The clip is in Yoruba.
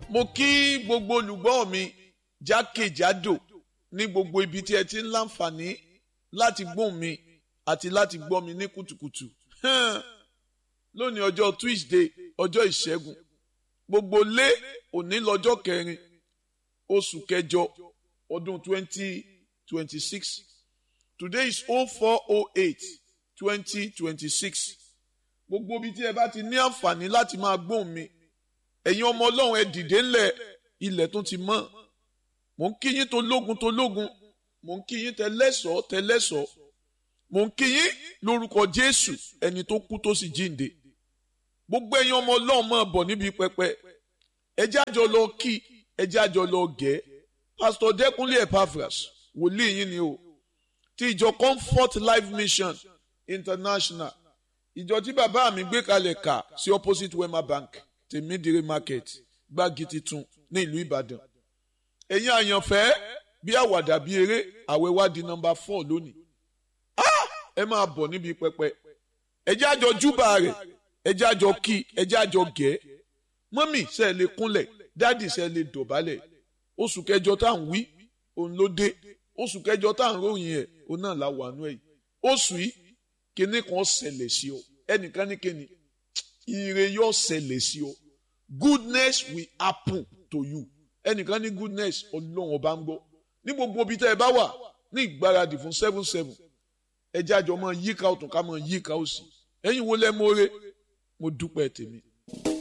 mo kí gbogbo olùgbọ́ mi jákèjádò ní gbogbo ibi tí ẹ ti ń láǹfààní láti gbóhùn mi àti láti gbọ́ mi ní kùtùkùtù lónìí ọjọ́ Tuesday ọjọ́ ìṣẹ́gun gbogbo lé òní lọ́jọ́ kẹrin oṣù kẹjọ ọdún twenty twenty six today is oh four oh eight twenty twenty six gbogbo ibi tí ẹ bá ti ní àǹfààní láti máa gbóhùn mi ẹ̀yin ọmọ ọlọ́run ẹ dìde ńlẹ̀ ilẹ̀ tó ti mọ́ mò ń kí yín tó lógun tó lógun mò ń kí yín tẹlẹ́sọ̀ọ́ tẹlẹ́sọ̀ọ́ mò ń kí yín lórúkọ Jésù ẹni tó kú tó sì jíǹde gbogbo ẹ̀yin ọmọ ọlọ́run máa bọ̀ níbi pẹpẹ ẹjẹ́ àjọ lọ kí ẹjẹ́ àjọ lọ gẹ̀ pásítọ̀ Dẹ́kunlé Epaphras wòlíì yín ni o ti ìjọ Comfort Life Mission International ìjọ tí bàbá mi gbé kalẹ̀ kà sí opposite Wema Bank tèmídìrí market gbági titun ní ìlú Ìbàdàn ẹ̀yin àyànfẹ́ bí àwàdà bí eré àwẹ̀ wá di nọ́mbà four lónìí ẹ máa bọ̀ níbi pẹpẹ ẹ jẹ́ àjọ júbà rẹ̀ ẹ jẹ́ àjọ kí ẹ jẹ́ àjọ gẹ̀ mọ́mì ṣe é lè kúnlẹ̀ dáàdì ṣe é lè dọ̀bálẹ̀ oṣù kẹjọ tá à ń wí òun ló dé oṣù kẹjọ tá à ń ròyìn ẹ̀ òun náà la wà nú ẹ̀ oṣù yìí kíní kan ṣẹlẹ̀ sí ọ ẹnìkan ní kíni ire yóò ṣẹlẹ̀ sí ọ goodness will happen to you ẹnìkan ní goodness ọlọ́run ọba ń gbọ́ ní gbogbo ibi tẹ́ ẹ bá wà ní ìgbáradì fún seven seven ẹ jẹ́ àjọ mọ́ yíká ọ̀tún ká mọ́ yíká òsì ẹ̀yin wo lẹ́ mọ́re mo dúpẹ́ tèmi.